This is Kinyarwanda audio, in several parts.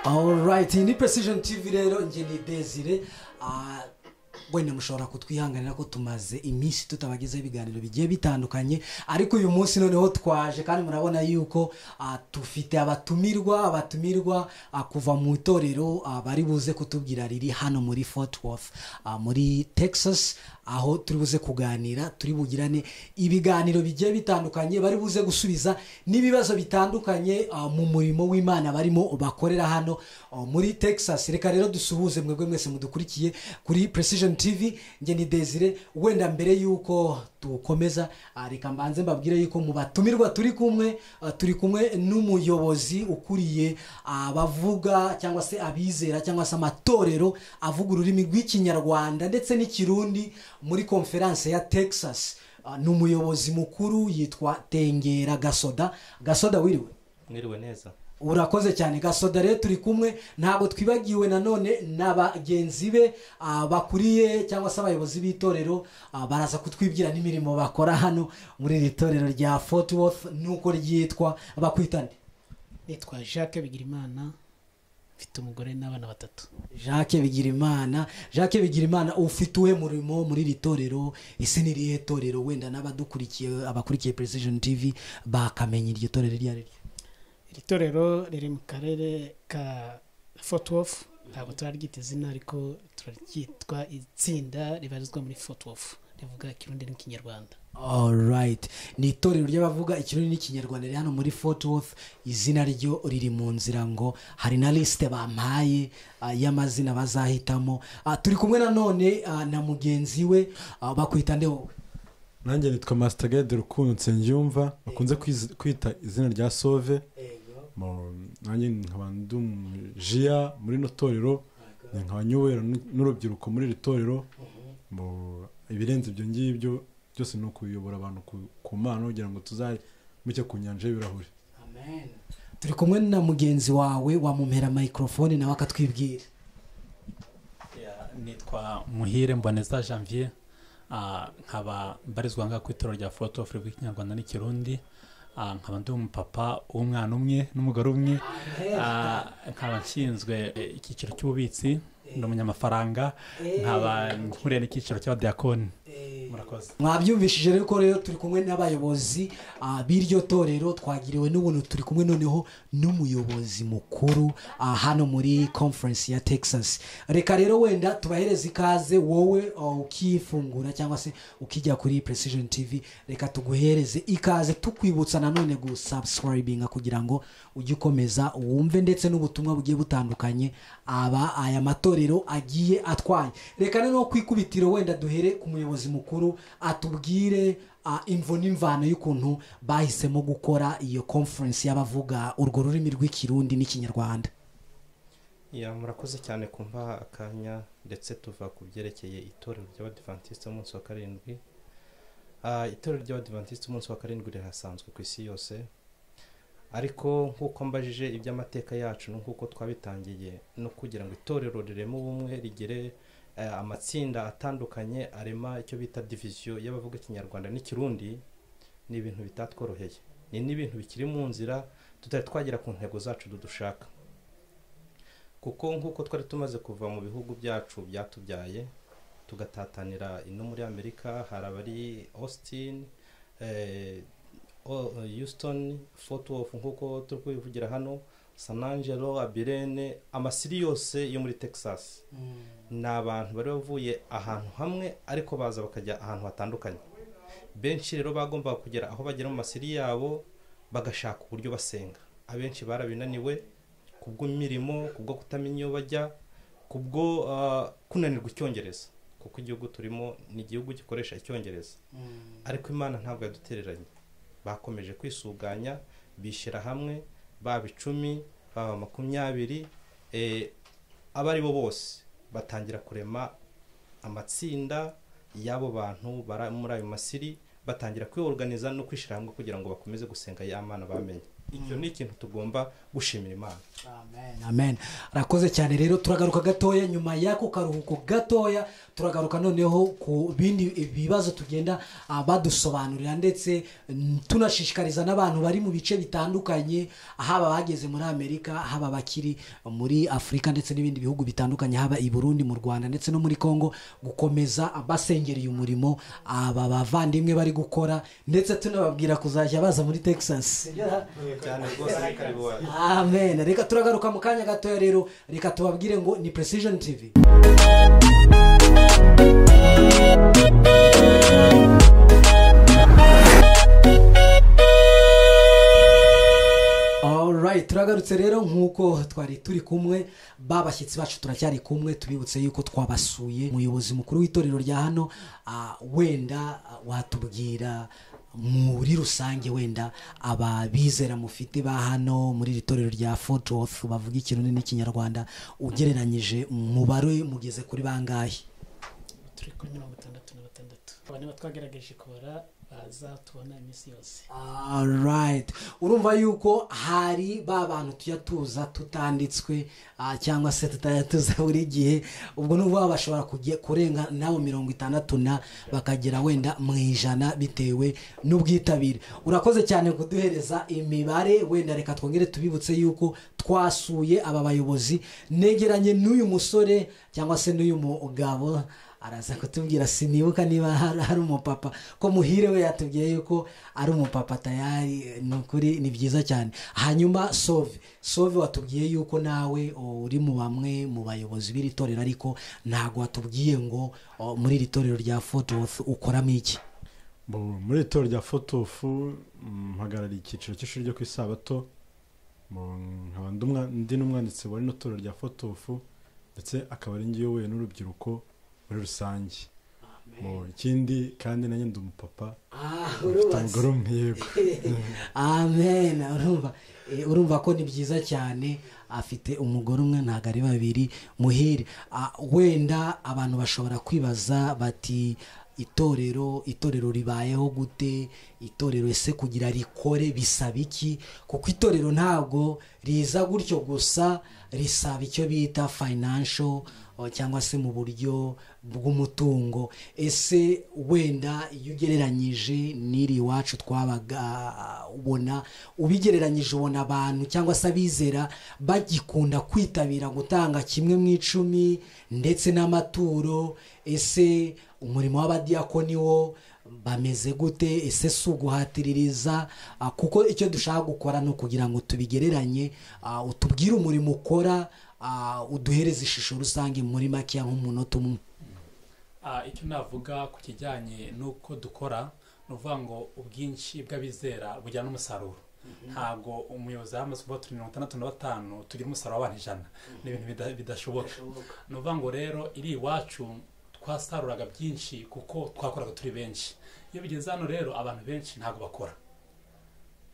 alright ni precision tv rero njye ni desire Ah, wenda mushobora kutwihanganira ko tumaze iminsi tutabagezaho ibiganiro bigiye bitandukanye ariko uyu munsi noneho twaje kandi murabona yuko ah, dufite abatumirwa abatumirwa ah, kuva mu itorero ah, bari buze kutubwira riri hano muri fort worth ah, muri texas aho turi buze kuganira turi bugirane ibiganiro bigiye bitandukanye bari buze gusubiza n'ibibazo bitandukanye ah, mu murimo w'imana barimo bakorera hano ah, muri texas reka rero dusuhuze mwebwe mwese mudukurikiye kuri precision tv njye ni desire wenda mbere y'uko dukomeza ah, reka mbanze mbabwire yuko mu batumirwa turi kumwe ah, turi kumwe n'umuyobozi ukuriye abavuga cyangwa se abizera cyangwa se amatorero avuga ururimi rw'ikinyarwanda ndetse n'ikirundi muri konferanse ya texas Ah, ni umuyobozi mukuru yitwa tengera gasoda gasoda wiriwe mwiriwe neza urakoze cyane gasoda rero turi kumwe ntabwo twibagiwe nanone na bagenzi be ah, bakuriye cyangwa se abayobozi b'itorero ah, baraza kutwibwira n'imirimo bakora hano muri iri torero rya fort worth nuko ryitwa bakwitane nitwa jacques bigirimana mfite umugore n'abana batatu jacques bigirimana jacques bigirimana ufite uwe murimo muri iri torero ese ni irihe torero wenda n'abadukurikiye abakurikiye precision tv bakamenya iryo torero iryo ari ryo iri torero riri mu karere ka fort worth ntabwo turaryita izina ariko turaryitwa itsinda ribarizwa muri fort worth rivuga ikirundi n'ikinyarwanda alright ni itorero ry'abavuga ikirundi n'ikinyarwanda riri hano muri fort worth izina ryo riri mu nzira ngo hari na lisite bampaye ah, y'amazina bazahitamo Ah, turi kumwe nanone ah, na mugenzi we ah, bakwita nde wowe nanjye nitwa masitagade rukundo nsengiyumva bakunze kwiz- kwita izina rya sove Mu- nanjye nkaba ndi umujiya muri ino torero ni nkaba nyobora n- n'urubyiruko muri iri torero Mu- ibirenze ibyo ngibyo byose ni ukuyobora abantu ku- ku mana kugira ngo tuzajye muke ku nyanja y'ibirahuri turi kumwe na mugenzi wawe wamumpera microphone nawe akatwibwira Ya, nitwa muhire mboneza janvier Ah, nkaba mbarizwa ngaha ku itorero rya foto ofu rw'ikinyarwanda n'ikirundi Ah, nkaba ndi umupapa w'umwana umwe n'umugore umwe Ah, nkaba nshinzwe eh, icyiciro cy'ububitsi ndi umunyamafaranga nkaba nkuriye n'icyiciro cy'abadiyakoni murakoze mwabyumvishije rero ko rero turi kumwe n'abayobozi ah, b'iryo torero twagiriwe n'ubuntu turi kumwe noneho n'umuyobozi mukuru ah, hano muri conference ya texas reka rero wenda tubahereze ikaze wowe ah, ukifungura cyangwa se ukijya kuri precision tv reka tuguhereze ikaze tukwibutsa nanone gusubscribinga kugira ngo ujye ukomeza wumve ndetse n'ubutumwa bugiye butandukanye aba aya matorero agiye atwaye reka noneho ku ikubitiro wenda duhere ku muyobozi mukuru atubwire ah, imvo n'imvano y'ukuntu bahisemo gukora iyo conference y'abavuga urwo rurimi rw'ikirundi n'ikinyarwanda ya murakoze cyane kumpa akanya ndetse tuva ku byerekeye itorero ry'abadivantisite umunsi wa karindwi Ah, itorero ry'abadivantisite umunsi wa karindwi rirasanzwe ku isi yose ariko nk'uko mbajije iby'amateka yacu ni nk'uko twabitangiye no kugira ngo itorero rireme ubumwe rigire eh, amatsinda atandukanye arema icyo bita diviziyo y'abavuga ikinyarwanda n'ikirundi ni ibintu bitatworoheye ni n'ibintu bikiri mu nzira tutari twagera ku ntego zacu dushaka kuko nk'uko twari tumaze kuva mu bihugu byacu byatubyaye tugatatanira ino muri amerika hari abari austin eh, O- houston fort worth nk'uko turi kubivugira hano san angelo abirene amasiri yose yo muri texas ni abantu bari bavuye ahantu hamwe ariko baza bakajya ahantu hatandukanye benshi rero bagombaga kugera aho bagera mu masiri yabo bagashaka uburyo basenga abenshi barabinaniwe kubw'imirimo kubwo kutamenya iyo bajya kubwo ah, kunanirwa icyongereza kuko igihugu turimo ni igihugu gikoresha icyongereza ariko imana ntabwo yadutereranye bakomeje kwisuganya bishyira hamwe baba icumi baba makumyabiri eh, abo ari bo bose batangira kurema amatsinda y'abo bantu bari muri ayo masiri batangira kwiyoruganiza no kwishyira hamwe kugira ngo bakomeze gusenga ya mana bamenye icyo ni ikintu tugomba gushimira imana amen amen arakoze cyane rero turagaruka gatoya nyuma y'ako karuhuko gatoya turagaruka noneho ku bindi bibazo tugenda ah, badusobanurira ndetse mm, tunashishikariza n'abantu bari mu bice bitandukanye haba bageze muri amerika haba bakiri muri afurika ndetse n'ibindi bihugu bitandukanye haba i burundi mu rwanda ndetse no muri congo gukomeza basengera uyu murimo aba bavandimwe bari gukora ndetse tunababwira kuzajya baza muri texas cyane rwose ni karibu wacu amen reka turagaruka mu kanya gatoya rero reka tubabwire ngo ni precision tv Alright, turagarutse rero nk'uko twari turi kumwe babashyitsi bacu turacyari kumwe tubibutse yuko twabasuye umuyobozi mukuru w'itorero rya hano ah, wenda ah, watubwira muri rusange wenda ababizera mufite ba hano muri iri torero rya fotofu bavuga ikirundi n'ikinyarwanda ugereranyije umubare mugeze kuri bangahe turi kuri mirongo itandatu na batandatu aba nibo twagerageje kubara baza tubona iminsi yose alright urumva yuko hari ba bantu tujya tuza tutanditswe ah, cyangwa se tutajya tuza buri gihe ubwo nubwo baba bashobora kujya kurenga nabo mirongo itandatu na bakagera wenda mu ijana bitewe n'ubwitabire urakoze cyane kuduhereza imibare wenda reka twongere tubibutse yuko twasuye aba bayobozi negeranye n'uyu musore cyangwa se n'uyu mugabo araza kutubwira sinibuka niba hari hari umupapa ko muhire we yatubwiye yuko ari umupapa tayari ni ukuri ni byiza cyane hanyuma sove sove watubwiye yuko nawe uri mu bamwe mu bayobozi b'iri torero ariko ntabwo watubwiye ngo o, muri iri torero rya fotofu ukoramo iki Bo, muri iri torero rya fotofu mpagarariye icyiciro cy'ishuri ryo ku isabato Bo, nkaba ndi umwa- ndi n'umwanditsi wa rino torero rya fotofu ndetse akaba ari ngiyo we n'urubyiruko muri rusange Bo, ikindi kandi nanjye ndi umupapa Ah, mfite urubatse. umugore umwe yego amen urumva eh, urumva ko ni byiza cyane afite umugore umwe ntabwo ari babiri muhire Ah, wenda abantu bashobora kwibaza bati itorero itorero ribayeho gute itorero ese kugira rikore bisaba iki kuko itorero ntabwo riza gutyo gusa risaba icyo bita financial o, cyangwa se mu buryo bw'umutungo ese wenda iyo ugereranyije n'iri iwacu twabaga ubona ubigereranyije ubona abantu cyangwa se abizera bagikunda kwitabira gutanga kimwe mu icumi ndetse n'amaturo ese umurimo w'abadiyakoni wo bameze gute ese si uguhatiririza Ah, kuko icyo dushaka gukora ni ukugira ngo tubigereranye ah, utubwire umurimo ukora ah, uduhereze ishusho rusange muri makeya nk'umunota umwe Ah, icyo navuga ku kijyanye n'uko dukora ni ukuvuga ngo ubwinshi bw'abizera bujyana n'umusaruro ntabwo umuyobozi yamaze kuvuga turi mirongo itandatu na batanu tugira umusaruro w'abantu ijana ni ibintu bida- bidashoboka ni ukuvuga ngo rero iri iwacu twasaruraga byinshi kuko twakoraga turi benshi iyo bigeze hano rero abantu benshi ntabwo bakora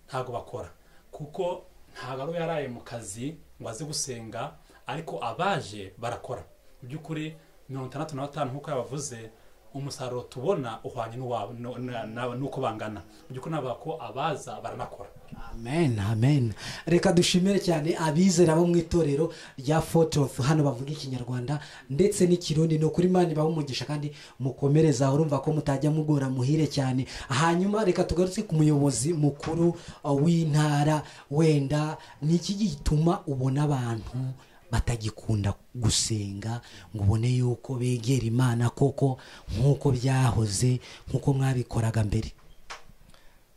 ntabwo bakora kuko ntabwo ari yaraye mu kazi ngo aze gusenga ariko abaje barakora mu by'ukuri mirongo itandatu na batanu nk'uko yabavuze umusaruro tubona uhwanye n'uwawe nu- na- na- n'uko bangana mu by'ukuri navuga ko abaza baranakora amen amen reka dushimire cyane abizera bo mu itorero rya fotofu hano bavuga ikinyarwanda ndetse n'ikirundi ni ukuri imana ibaha umugisha kandi mukomereza urumva ko mutajya mugora muhire cyane hanyuma reka tugarutse ku muyobozi mukuru uh, w'intara wenda ni iki gituma ubona abantu batagikunda gusenga ngo ubone yuko begera imana koko nk'uko byahoze nk'uko mwabikoraga mbere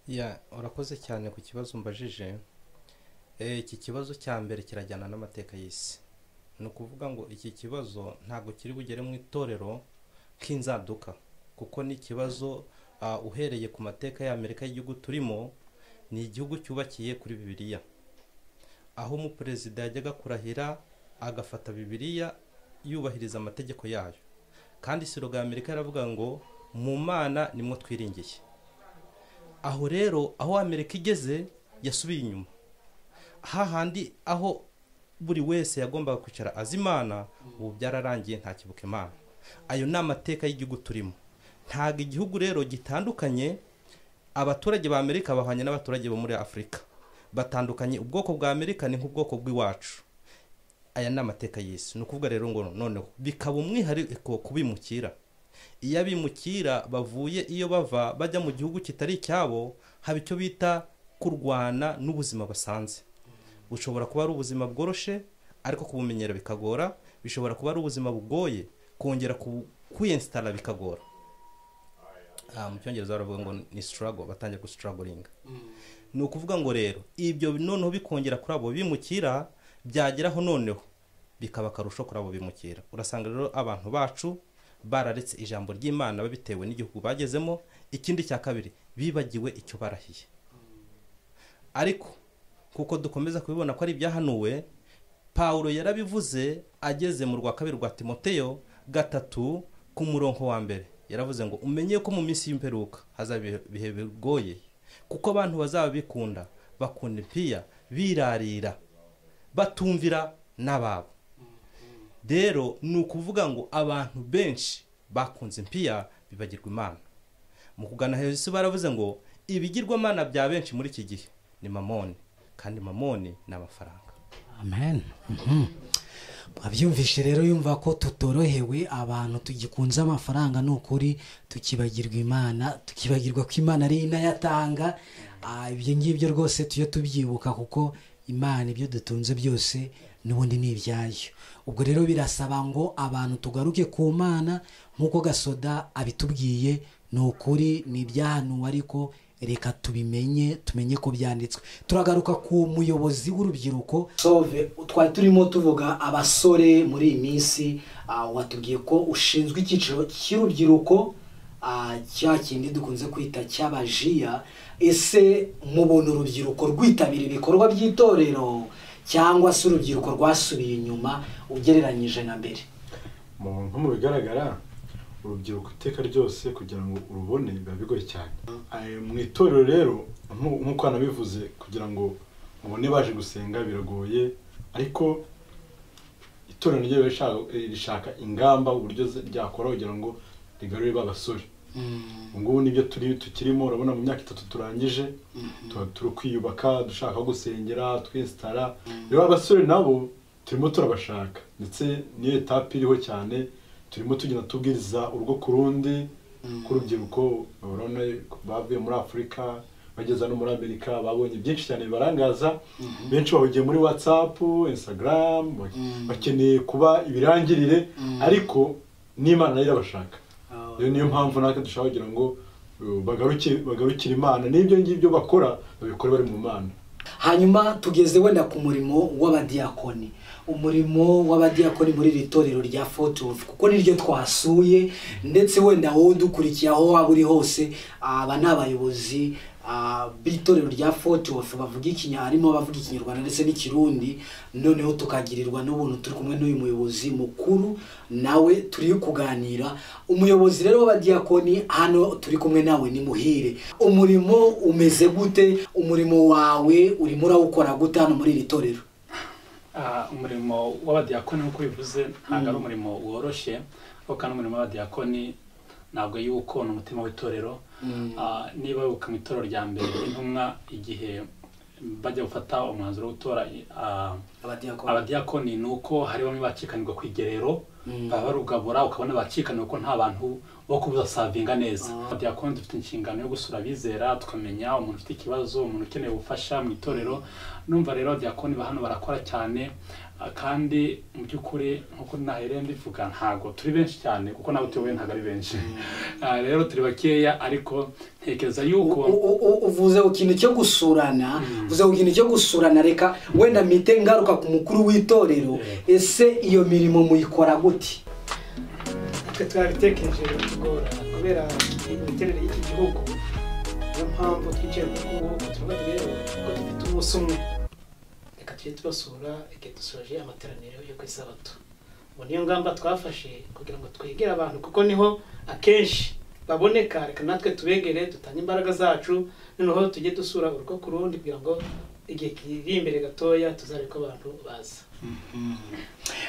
Ya, urakoze cyane ku kibazo mbajije Eh, iki kibazo cya mbere kirajyana n'amateka y'isi ni ukuvuga ngo iki kibazo ntabwo kiri bugere mu itorero nk'inzaduka kuko ni ikibazo ah, uhereye ku mateka y'amerika y'igihugu turimo ni igihugu cyubakiye kuri bibiliya aho umuperezida yajyaga kurahira agafata bibiliya yubahiriza amategeko yayo kandi siroga ya amerika yaravuga ngo mu mana nimwo twiringiye aho rero aho amerika igeze yasubiye inyuma hahandi aho buri wese yagombaga kwicara azi imana ubu byararangiye ntakibuka imana ayo ni amateka y'igihugu turimo ntabwo igihugu rero gitandukanye abaturage ba amerika bahwanye n'abaturage bo muri afurika batandukanye ubwoko bwa amerika ni nk'ubwoko bw'iwacu aya ni amateka y'isi ni ukuvuga rero ngo noneho bikaba umwihariko kubimukira iyo abimukira bavuye iyo bava bajya mu gihugu kitari icyabo haba icyo bita kurwana n'ubuzima basanze bushobora kuba ari ubuzima bworoshe ariko kubumenyera bikagora bishobora kuba ari ubuzima bugoye kongera kwiyensitara bikagora Ah, mu cyongereza baravuga ngo ni sitarago batangira gusitaragoringa ni ukuvuga ngo rero ibyo noneho bikongera kuri abo bimukira byageraho noneho bikaba akarusho kuri abo bimukira urasanga rero abantu bacu bararetse ijambo ry'imana babitewe n'igihugu bagezemo ikindi cya kabiri bibagiwe icyo barahiye ariko kuko dukomeza kubibona ko ari ibyahanuwe paul yarabivuze ageze mu rwa kabiri rwa timoteyo gatatu ku murongo wa mbere yaravuze ngo umenye ko mu minsi y'imperuka hazaba ibihe bigoye kuko abantu bazaba bikunda bakunda impiya birarira batumvira n'ababo rero ni ukuvuga ngo abantu benshi bakunze impiya bibagirwa imana mu kugana hejuru baravuze ngo ibigirwamana bya benshi muri iki gihe ni mamoni kandi mamoni ni amafaranga amen Mhm. mwabyumvishe rero yumva ko tutorohewe abantu tugikunze amafaranga ni ukuri tukibagirwa imana tukibagirwa ko imana ari inayatanga Ah, ibyo ngibyo rwose tujye tubyibuka kuko imana ibyo dutunze byose n'ubundi ni ibyayo ubwo rero birasaba ngo abantu tugaruke ku mana nk'uko gasoda abitubwiye ni ukuri ni ibyahanuwe ariko reka tubimenye tumenye ko byanditswe turagaruka ku muyobozi w'urubyiruko twari turimo tuvuga abasore muri iyi minsi ah, watubwiye ko ushinzwe icyiciro cy'urubyiruko ah, cya kindi dukunze kwita cy'abajiya ese mubona urubyiruko rwitabira ibikorwa by'itorero cyangwa se urubyiruko rwasubiye inyuma ugereranyije na mbere mu nko mu bigaragara urubyiruko iteka ryose kugira ngo urubone biba bigoye cyane Eh, mu itorero rero nku- nk'uko hanabivuze kugira ngo mubone baje gusenga biragoye ariko itorero ryo riba rishaka- eh, rishaka ingamba uburyo z- ryakora kugira ngo rigarure ba basore ubu ngubu nibyo turi tukirimo urabona mu myaka itatu turangije tuba turi kwiyubaka dushaka aho gusengera twinsitara rero abasore nabo turimo turabashaka ndetse niyo etape iriho cyane turimo tugenda tubwiriza urugo ku rundi rw'urubyiruko urabona bavuye muri afurika bageza no muri amerika babonye byinshi cyane bibarangaza benshi bahugiye muri watsapu instagram bak- bakeneye kuba ibirangirire ariko n'imana nayo irabashaka rero niyo mpamvu natwe dushaka kugira ngo uh, bagaruke- bagarukire imana n'ibyo ngibyo bakora babikore bari mu mana hanyuma tugeze wenda ku murimo w'abadiyakoni umurimo w'abadiyakoni muri iri torero rya fotofu kuko niryo twasuye ndetse wenda wowe udukurikiye aho waba uri hose aba ni abayobozi ah, b'itorero rya fotofu bavuga ikinya harimo abavuga ikinyarwanda ndetse n'ikirundi noneho tukagirirwa n'ubuntu turi kumwe n'uyu muyobozi mukuru nawe turi kuganira umuyobozi rero w'abadiyakoni hano turi kumwe nawe ni muhire umurimo umeze gute umurimo wawe urimo urawukora gute hano muri iri torero Ah, umurimo w'abadiyakoni nk'uko bivuze ntabwo ari umurimo woroshye ariko kandi umurimo w'abadiyakoni ntabwo yuko ni umutima w'itorero Ah, niba wibuka mu itorero rya mbere intumwa igihe bajya gufata umwanzuro wo gutora ah, abadiyakoni abadiyakoni ni uko hari bamwe bacikanirwa ku igerero Mm. baba barugabura ukabona bacikanirwa ko nta bantu bo kubuza savinga neza Ah. abadiyakoni dufite inshingano yo gusura abizera tukamenya umuntu ufite ikibazo umuntu ukeneye ubufasha mu itorero numva rero abadiyakoni ba hano barakora cyane ah, kandi mu by'ukuri nk'uko nahereye mbivuga ntago turi benshi cyane kuko nawe tuyoboye ntabwo ari benshi Ah, rero turi bakeya ariko ntekereza yuko U- u- uvuze ku kintu cyo gusurana uvuze ku kintu cyo gusurana reka wenda mpite ngaruka ku mukuru w'itorero ese iyo mirimo muyikora gute twe twabitekereje bitugora kubera imiterere y'iki gihugu niyo mpamvu twicaye mu kuboko tuvuga ati rero ko dufite umunsi umwe reka tujye tubasura reka dusoje amateraniro yo ku isabato ubu niyo ngamba twafashe kugira ngo twegere abantu kuko niho akenshi baboneka reka natwe tubegere dutange imbaraga zacu noneho tujye dusura urugo ku rundi kugira ngo igihe kiri imbere gatoya tuzarebe ko abantu baza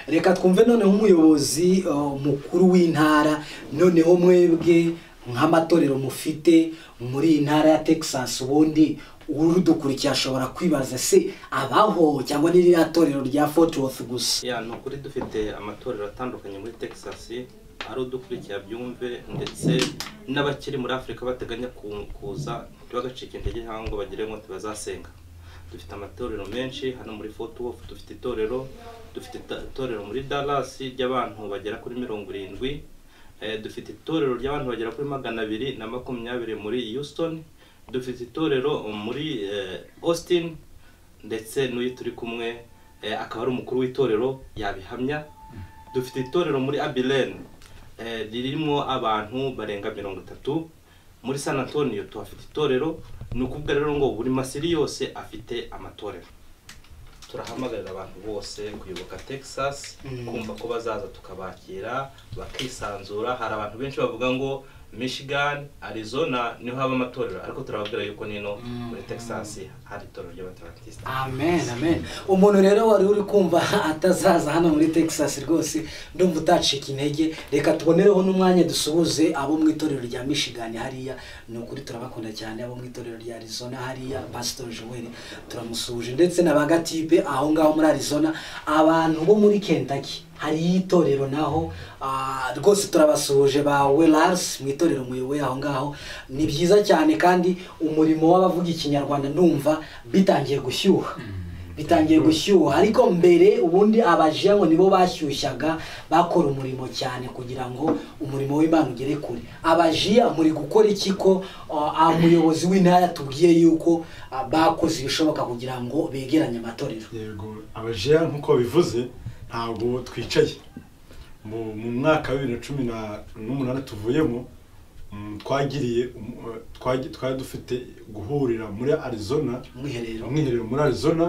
reka twumve noneho umuyobozi uh, mukuru w'intara noneho mwebwe nk'amatorero mufite muri iyi ntara ya texas ubundi udukurikiye ashobora kwibaza se abaho cyangwa n'iriya torero rya fotiwoti gusa ya ni ukuri dufite amatorero atandukanye muri texas ari udukurikira byumve ndetse n'abakiri muri afurika bateganya ku- kuza ntibagacike intege cyangwa ngo bagire ngo ntibazasenga dufite amatorero menshi hano muri fort worth dufite itorero dufite ita- itorero muri dallas ry'abantu bagera kuri mirongo irindwi Eh, dufite itorero ry'abantu bagera kuri magana abiri na makumyabiri muri houston dufite itorero muri eh, austin ndetse n'uyu turi kumwe eh, akaba ari umukuru w'itorero yabihamya dufite itorero muri abilene eh, ririmo abantu barenga mirongo itatu muri san antonio tuhafite itorero ni ukuvuga rero ngo buri masiri yose afite amatorero turahamagarira abantu bose kuyoboka texas kumva ko bazaza tukabakira bakisanzura hari abantu benshi bavuga ngo michigan arizona niho haba amatorero ariko turababwira yuko nino muri texas hari itorero ry'abaterantisita amen amen umuntu rero wari uri kumva atazaza hano muri texas rwose ndumva utacika intege reka tubonereho n'umwanya dusuhuze abo mu itorero rya michigan hariya ni ukuri turabakunda cyane abo mu itorero rya arizona hariya pastor joel turamusuhuje ndetse na ba gatipe aho ngaho muri arizona abantu bo muri kentucky hariyo itorero naho ah, rwose turabasuhuje ba welars mu itorero muyoboye aho ngaho ni byiza cyane kandi umurimo w'abavuga ikinyarwanda ndumva bitangiye gushyuha bitangiye gushyuha ariko mbere ubundi abajiya ngo nibo bashyushyaga bakora umurimo cyane kugira ngo umurimo w'imana ugere kure abajiya muri gukora iki ko ah, umuyobozi w'intara yatubwiye yuko ah, bakoze ibishoboka kugira ngo begeranye amatorero yego abajeya nk'uko bivuze ntabwo twicaye mu mu mwaka wa bibiri na cumi na- n'umunani tuvuyemo mm, twagiriye um, eh, twagi- twari dufite guhurira muri arizona umwiherero umwiherero muri arizona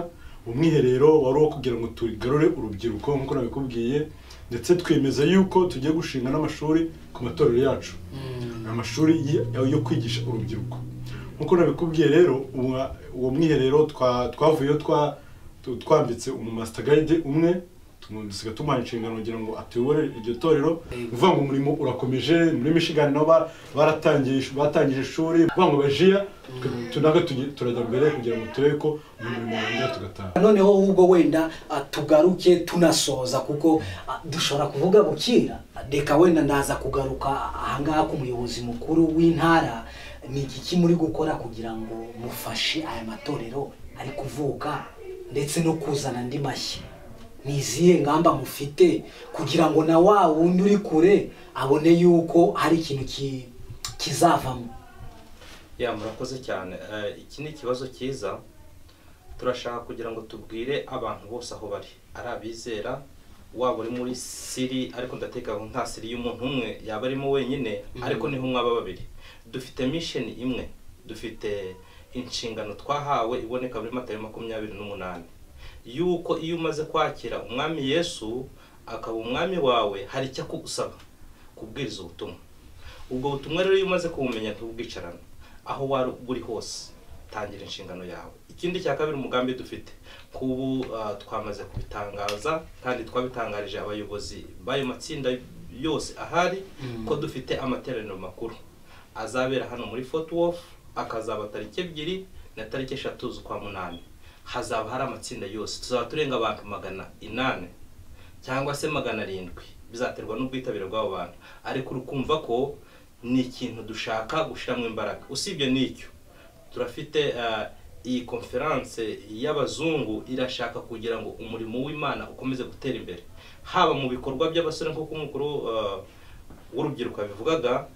umwiherero wari uwo kugira ngo tugarure urubyiruko nk'uko nabikubwiye ndetse twemeza yuko tugiye gushinga n'amashuri ku matorero yacu ni amashuri y- yo kwigisha urubyiruko nk'uko nabikubwiye rero uwa- uwo mwiherero twa- twavuyeyo twa- tu- twambitse umumasitagayide umwe tumusiga tumuhaye inshingano kugira ngo atuyobore iryo torero ni ukuvuga ngo umurimo urakomeje muri mishigani nabo ba- baratangije ish- batangije ishuri ni ukuvuga ngo bajiya tunabwo turajya mbere kugira ngo turebe ko umurimo wongera tugataha noneho ahubwo wenda ah, tugaruke tunasoza kuko ah, dushobora kuvuga bukira reka wenda ndaza kugaruka ahangaha k'umuyobozi mukuru w'intara ni iki ki muri gukora kugira ngo mufashe aya matorero ari kuvuka ndetse no kuzana andi mashya ni izihe ngamba mufite kugira ngo na wa wundi uri kure abone yuko hari ikintu ki- kizavamo ya murakoze cyane Eh, iki ni ikibazo cyiza turashaka kugira ngo tubwire abantu bose aho bari ari abizera waba uri muri siri ariko ndatekereza ngo nta siri y'umuntu umwe yaba arimo wenyine ariko niho mwaba babiri dufite misheni imwe dufite inshingano twahawe iboneka muri matayo makumyabiri n'umunani yuko iyo umaze kwakira umwami yesu akaba umwami wawe hari icyo akugusaba kubwiriza ubutumwa ubwo butumwa rero iyo umaze kubumenya ntubwicarana aho wari buri hose tangira inshingano yawe ikindi cya kabiri umugambi dufite kubu ah, twamaze kubitangaza kandi twabitangarije abayobozi b'ayo matsinda yose ahari ko dufite amateraniro makuru azabera hano muri fort worth akazaba tariki ebyiri na tariki eshatu z'ukwa munani hazaba hari amatsinda yose tuzaba turenga abantu magana inani cyangwa se magana arindwi bizaterwa n'ubwitabire bw'abo bantu ariko urukumva ko ni ikintu dushaka gushyiramo imbaraga usibye n'icyo turafite ah, iyi konferanse y'abazungu irashaka kugira ngo umurimo w'imana ukomeze gutera imbere haba mu bikorwa by'abasore nk'uko umukuru ah, w'urubyiruko yabivugaga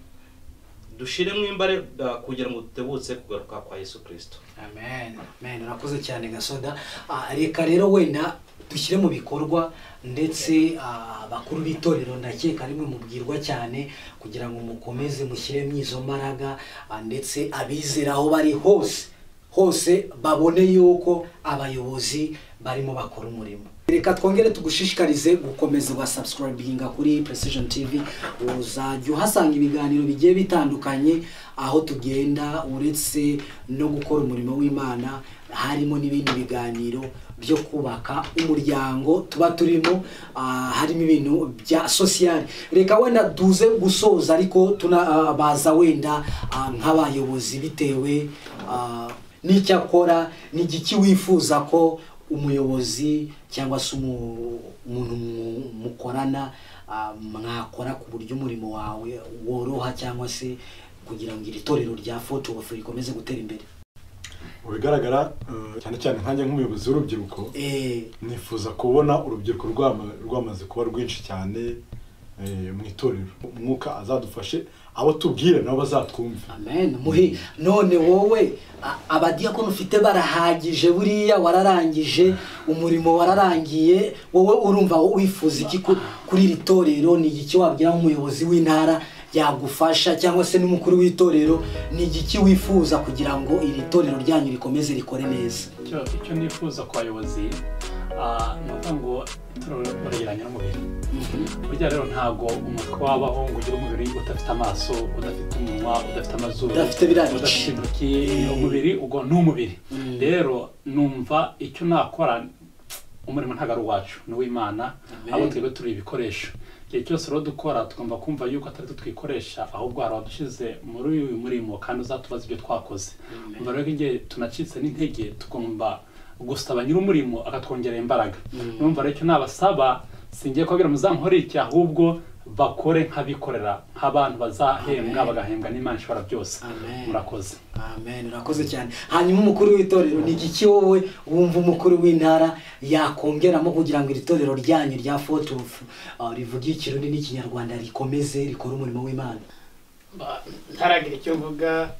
dushiremo imbaraga kugira ngo dutebutse kugaruka kwa yesu kirisito amen amen urakoze cyane gasoda Ah, reka rero wenda dushyire mu bikorwa ndetse ah, abakuru b'itorero ndakeka rimwe mubwirwa cyane kugira ngo mukomeze mushyiremo izo mbaraga ah, ndetse abizera aho bari hose hose babone yuko abayobozi barimo bakora umurimo reka twongere tugushishikarize gukomeza ugasubscribinga kuri precision tv uzajya uhasanga ibiganiro bigiye bitandukanye aho tugenda uretse no gukora umurimo w'imana harimo n'ibindi biganiro byo kubaka umuryango tuba turimo ah, harimo ibintu bya sosiyali reka wenda duze gusoza ariko tunabaza wenda ah, nk'abayobozi bitewe ah, n'icyo akora n'igiki wifuza ko umuyobozi cyangwa se umu- umuntu mu- mukorana ah, mwakora ku buryo umurimo wawe woroha cyangwa se kugira ngo iri torero rya foto ofu rikomeze gutera imbere mu bigaragara eh, cyane cyane nkanjye nk'umuyobozi w'urubyiruko Eh, nifuza kubona urubyiruko rwama- rwamaze kuba rwinshi cyane eh, mu itorero umwuka azadufashe abo tubwire nabo bazatwumve amen muhi none wowe a- abadiyakoni ufite barahagije buriya wararangije umurimo wararangiye wowe urumva wifuza iki ku- kuri iri torero ni igiki wabwira nk'umuyobozi w'intara yagufasha cyangwa se n'umukuru w'itorero ni igiki wifuza kugira ngo iri torero ryanyu rikomeze rikore neza icyo icyo nifuza ku bayobozi ah, ni ukuvuga ngo itorero riregeranye n'umubiri burya rero ntabwo umutwe wabaho ngo ugire umubiri udafite amaso udafite umunwa udafite amazuru Udafite biriya bice. udafite intoki umubiri ubwo ni umubiri rero numva icyo nakora umurimo ntabwo ari uwacu ni uw'imana abo twebwe turi ibikoresho igihe cyose rero dukora tugomba kumva yuko atari twe twikoresha ahubwo hari abadushyize muri uyu murimo kandi uzatubaza ibyo twakoze umva rero ko igihe tunacitse n'intege tugomba gusaba nyir'umurimo akatwongerera imbaraga numva rero icyo nabasaba singiye kubabwira muzankore iki ahubwo bakore nk'abikorera nk'abantu bazahembwa bagahembwa n'imana ishobora byose Amen. murakoze amen urakoze cyane hanyuma umukuru w'itorero ni igiki wowe wumva umukuru w'intara yakongeramo kugira ngo iri torero ryanyu rya fotofu rivuge ikirundi n'ikinyarwanda rikomeze rikore umurimo w'imana Ba- ntaragira icyo mvuga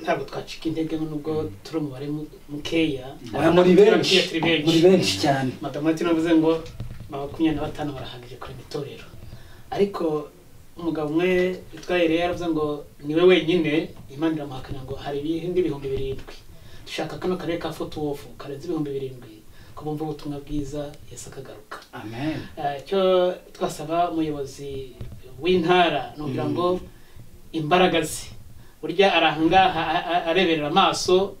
ntabwo twacika intege nubwo turi umubare mu- mukeya oya muri benshi turi muri benshi benshi cyane madamu ati navuze ngo ba makumyabiri na batanu barahagije kurema itorero ariko umugabo umwe witwa Eliya yaravuze ngo niwe wenyine imana iramuhakana ngo hari ibindi bihumbi birindwi dushaka kano karere ka fotowofu karenze ibihumbi birindwi ko bumva ubutumwa bwiza yesu akagaruka amen Eh, icyo twasaba umuyobozi w'intara ni ukugira ngo imbaraga ze burya ari ahangaha a- a- areberera amaso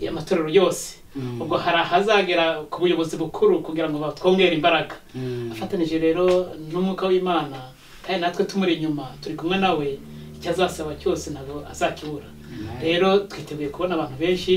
amatorero yose ubwo hari ahazagera ku buyobozi bukuru kugira ngo batwongere imbaraga afatanije rero n'umwuka w'imana kandi natwe tumuri inyuma turi kumwe nawe icyo azasaba cyose ntabwo azakibura rero twiteguye kubona abantu benshi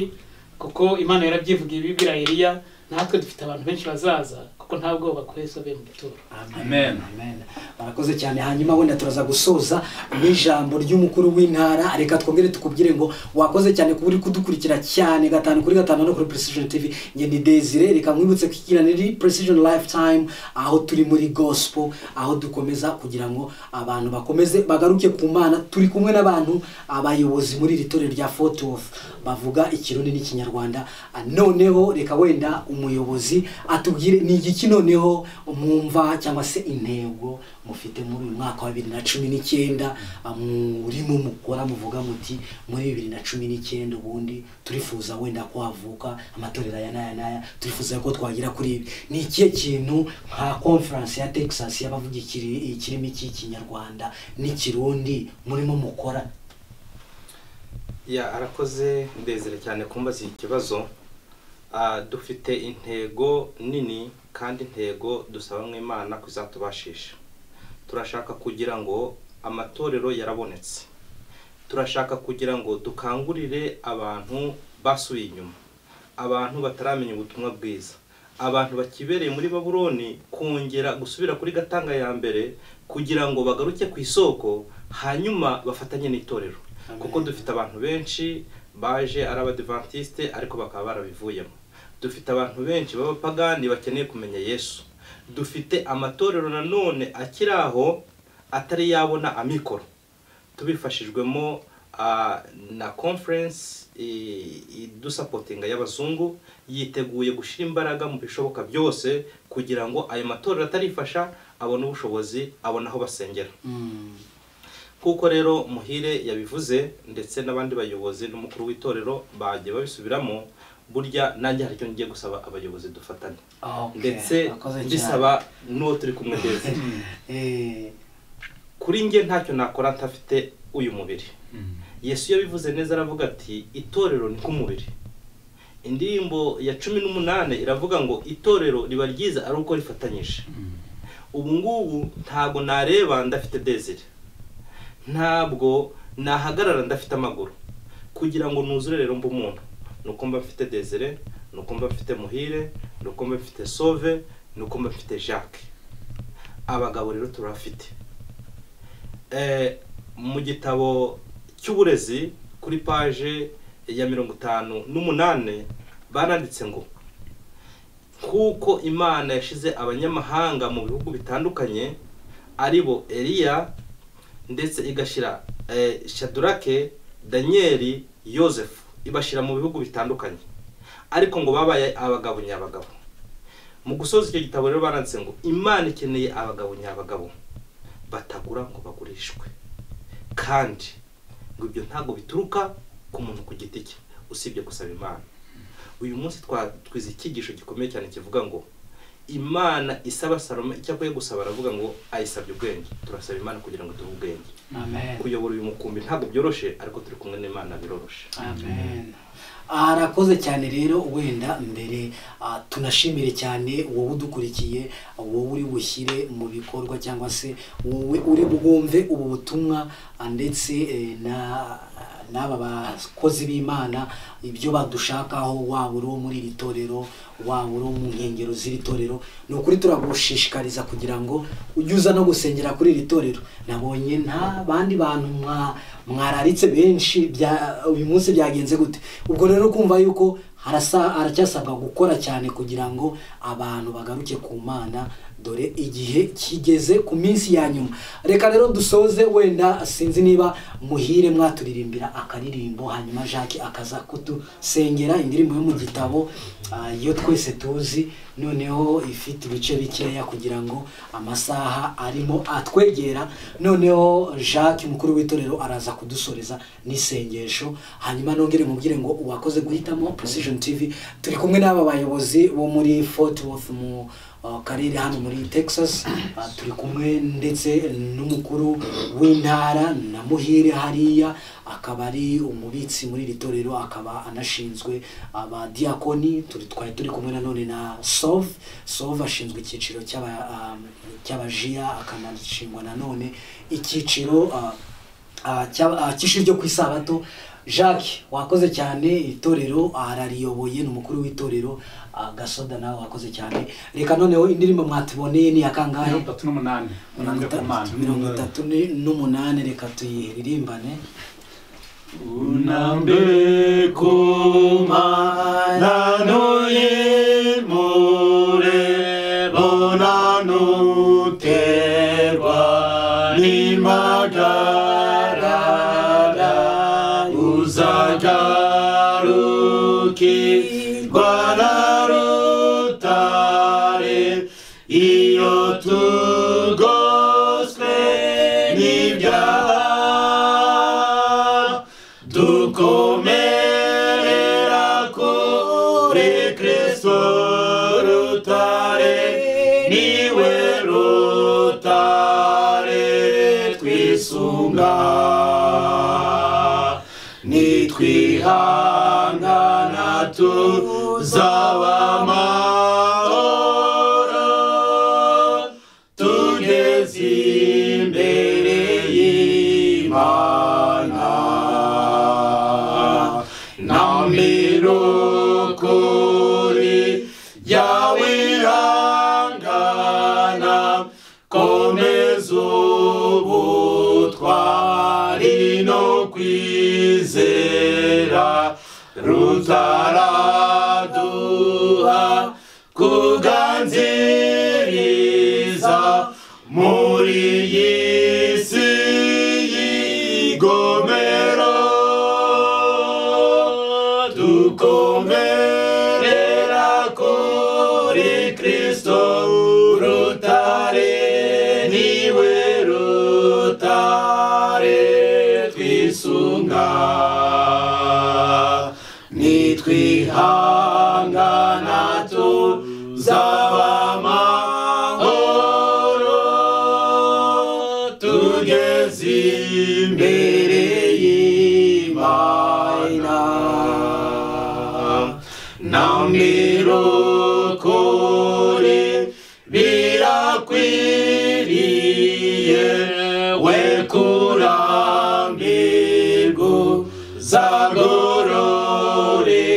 kuko imana yarabyivugiye bibwira Eliya natwe dufite abantu benshi bazaza kuko nta bwoba kwezi babe mu gituro Amen. amen barakoze cyane hanyuma wenda turaza gusoza n'ijambo ry'umukuru w'intara reka twongere tukubwire ngo wakoze cyane kuba uri kudukurikira cyane gatanu kuri gatanu no kuri precision tv njye ni desire reka nkwibutse ko ikiganiro ni precision lifetime aho turi muri gospel aho dukomeza kugira ngo abantu bakomeze bagaruke ku mana turi kumwe n'abantu abayobozi muri iri torero rya fotofu bavuga ikirundi n'ikinyarwanda Ah, noneho reka wenda umuyobozi atubwire ni igiki noneho mwumva cyangwa se intego mufite muri uyu mwaka wa bibiri na cumi n'icyenda ah, murimo mukora muvuga muti muri bibiri na cumi n'icyenda ubundi turifuza wenda ko havuka amatorero aya n'aya n'aya turifuza ko twagera kuri ibi ni ikihe kintu nka conference ya texas y'abavuga ikiri- ikirimi cy'ikinyarwanda n'ikirundi murimo mukora ya arakoze ndezere cyane kumbaza iki kibazo Ah, dufite intego nini kandi intego dusaba mu imana ko izatubashisha turashaka kugira ngo amatorero yarabonetse turashaka kugira ngo dukangurire abantu basubiye inyuma abantu bataramenya ubutumwa bwiza abantu bakibereye muri baburoni kongera gusubira kuri gatanga ya mbere kugira ngo bagaruke ku isoko hanyuma bafatanye n'itorero kuko dufite abantu benshi baje ari abadivantisite ariko bakaba barabivuyemo dufite abantu benshi b'abapagani bakeneye kumenya yesu dufite amatorero nanone akiri aho atari yabona amikoro tubifashijwemo ah, na conference eh, idusapotinga y'abazungu yiteguye gushyira imbaraga mu bishoboka byose kugira ngo ayo matorero atarifasha abone ubushobozi abone aho basengera kuko rero muhire yabivuze ndetse n'abandi bayobozi n'umukuru w'itorero bagiye babisubiramo burya nanjye hari icyo ngiye gusaba abayobozi dufatane Okay, ndetse urakoze cyane. mbisaba n'uwo turi kumwe ndetse Eh, kuri njye ntacyo nakora ntafite uyu mubiri yesu yabivuze neza aravuga ati itorero ni nk'umubiri indirimbo ya cumi n'umunani iravuga ngo itorero riba ryiza ari uko rifatanyije ubu ngubu ntabwo nareba ndafite desire ntabwo nahagarara ndafite amaguru kugira ngo nuzure rero mba umuntu ni uko mba mfite desire ni uko mba mfite muhire ni uko mba mfite sove ni uko mba mfite jacques abagabo rero turafite mu gitabo cy'uburezi kuri paje ya mirongo itanu n'umunani baranditse ngo nk'uko imana yashize abanyamahanga mu bihugu bitandukanye ari bo eliya ndetse igashyira shadurake daniyeli yosefu ibashyira mu bihugu bitandukanye ariko ngo babaye abagabo nyabagabo mu gusoza icyo gitabo rero baranditse ngo imana ikeneye abagabo nyabagabo batagura ngo bagurishwe kandi ngo ibyo ntabwo bituruka ku muntu ku giti cye usibye gusaba imana uyu munsi twatwize icyigisho gikomeye cyane kivuga ngo imana isaba saloma icyo akwiye gusaba aravuga ngo ayisabye ubwenge turasaba imana kugira ngo duhe ubwenge kuyobora uyu mukumbi ntabwo byoroshye ariko turi kumwe n'imana biroroshye amen arakoze cyane rero wenda mbere ah, tunashimire cyane wowe udukurikiye wowe uri bushyire mu bikorwa cyangwa se wowe uri bwumve ubu butumwa ah, ndetse eh, na n'aba bakozi b'imana ibyo badushakaho waba uri uwo muri iri torero waba uri uwo mu nkengero z'iri torero ni ukuri turagushishikariza kugira ngo ujye uza no gusengera kuri iri torero nabonye nta bandi bantu mwa- mwararitse benshi bya- uyu munsi byagenze gute ubwo rero kumva yuko harasa aracyasabwa gukora cyane kugira ngo abantu bagaruke ku mana dore igihe kigeze ku minsi ya nyuma reka rero dusoze wenda sinzi niba muhire mwaturirimbira akaririmbo hanyuma jacques akaza kutusengera indirimbo yo mu gitabo ah, iyo twese tuzi noneho ifite ibice bikeya kugira ngo amasaha arimo atwegera noneho jacques umukuru w'itorero araza kudusoreza n'isengesho hanyuma nongere mubwire ngo uwakoze guhitamo precision tv turi kumwe n'aba bayobozi bo muri fort worth mu uh, karere hano muri texas Uh, turi kumwe ndetse n'umukuru w'intara na muhire hariya akaba ari umubitsi muri iri torero akaba anashinzwe abadiyakoni turi twari turi kumwe nanone na sov sov ashinzwe icyiciro cy'aba- um, cy'abajiya akanashingwa nanone icyiciro uh, Ah, cya- ah, cy'ishuri ryo ku isabato jacques wakoze cyane itorero arariyoboye ni umukuru w'itorero ah, gasoda nawe wakoze cyane reka noneho indirimbo mwatuboneye ni yakangahe mirongo itatu n'umunani mirongo itatu- mirongo itatu ni- n'umunani reka tuyiririmbane unambeko manano yemure bonanuterwa n'impagarara uzagarukirwa na rutare iyo tugoswe n'ibyaha dukomerera kuri kristo rutare niwe rutare twisunga nitwihangana tuzaba amahoro tugeze imbere y'imana na mirukuri yawe ihangana komeza ubutwari no kwizera rutaraduha kuganziriza muri iyi si y'igomero dukomerera kuri kristo rutare niwe rutare twisunga nitwihangana tuzaba amahoro tugeze imbere y'imana na mirukuri birakwiriye we kurambirwa zagorore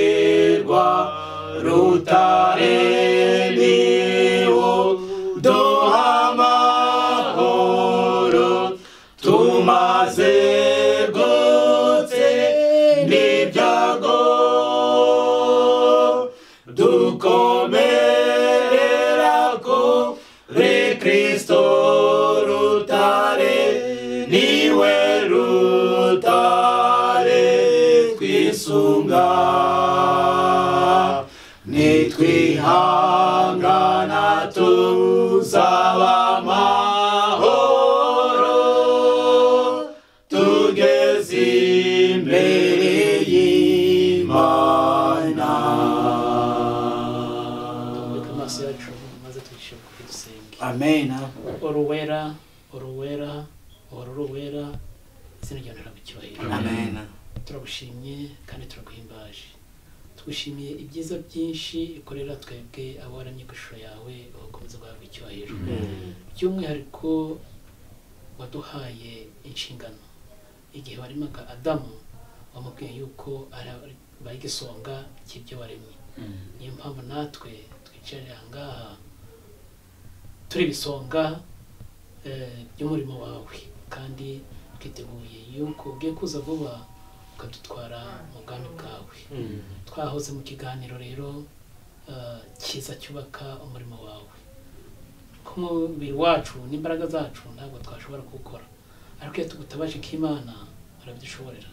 gutunga nitwihangana tuzaba amahoro tugeze imbere y'imana reka amaso yacu maze tuyishinguke dusenge amena uruwera uruwera uhora uruwera izina ryawe riragucyuhira amena turagushimye kandi turaguhimbaje twishimiye ibyiza byinshi ukorera twebwe abo waramye ku ishusho yawe ukomeza guhabwa icyubahiro by'umwihariko waduhaye inshingano igihe waremaga adamu wamubwiye yuko ari- bari igisonga cy'ibyo waremye niyo mpamvu natwe twicarira aha ngaha turi ibisonga eh, by'umurimo wawe kandi twiteguye yuko ugiye kuza vuba ukadutwara mu bwami bwawe twahoze mu kiganiro rero eh, cyiza cyubaka umurimo wawe nk'umubiri wacu n'imbaraga zacu ntabwo twashobora kuwukora ariko iyo tugutabaje nk'imana barabyishoborera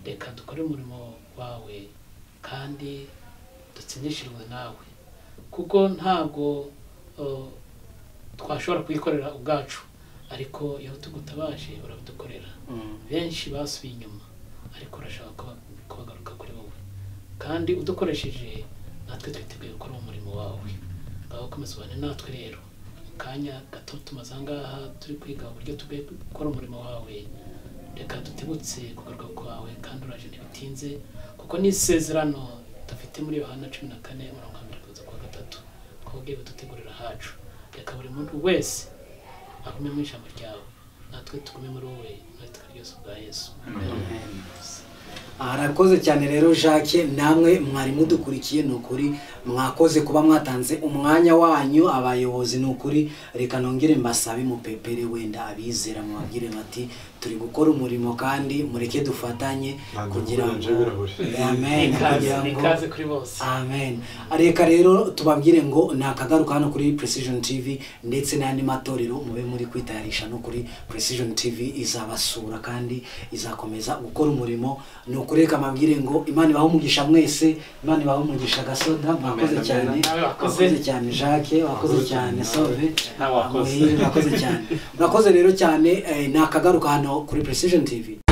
reka dukore umurimo wawe kandi dutsindishirwe nawe kuko ntabwo eh, twashobora kuyikorera ubwacu ariko iyo tugutabaje urabidukorera benshi basubiye inyuma ariko urashaka kuba- kubagaruka kuri wowe kandi udukoresheje natwe twiteguye gukora uwo murimo wawe ngaho komeza ubane natwe rero mu kanya gato tumaze aha ngaha turi kwiga uburyo tugiye gukora umurimo wawe reka dutebutse kugaruka kwawe kandi uraje ntibitinze kuko n'isezerano dufite muri yohana cumi na kane umurongo wa mbere kugeza ku wa gatatu twabwiye budutegurira hacu reka buri muntu wese agume mu ijambo ryawe natwe tugume muri wowe natwe ryose bwa yesu arakoze cyane rero jacques namwe mwari mudukurikiye ni ukuri mwakoze kuba mwatanze umwanya wanyu abayobozi ni ukuri reka nongere mbasabe mupepere wenda abizera mubabwire bati turi gukora umurimo kandi mureke dufatanye kugira ngo amen kugira ni ngo ikaze kuri bose amen reka rero tubabwire ngo ni akagaruka hano kuri precision tv ndetse n'andi matorero mube muri kwitayarisha no kuri precision tv izabasura kandi izakomeza gukora umurimo ni ukureka amabwire ngo imana ibaho umugisha mwese imana ibaho umugisha gasoda mwakoze cyane wakoze cyane jacques wakoze cyane sove Nawe wakoze. Muhire, mwakoze cyane murakoze rero cyane eh, ni akagaruka hano kuri precision tv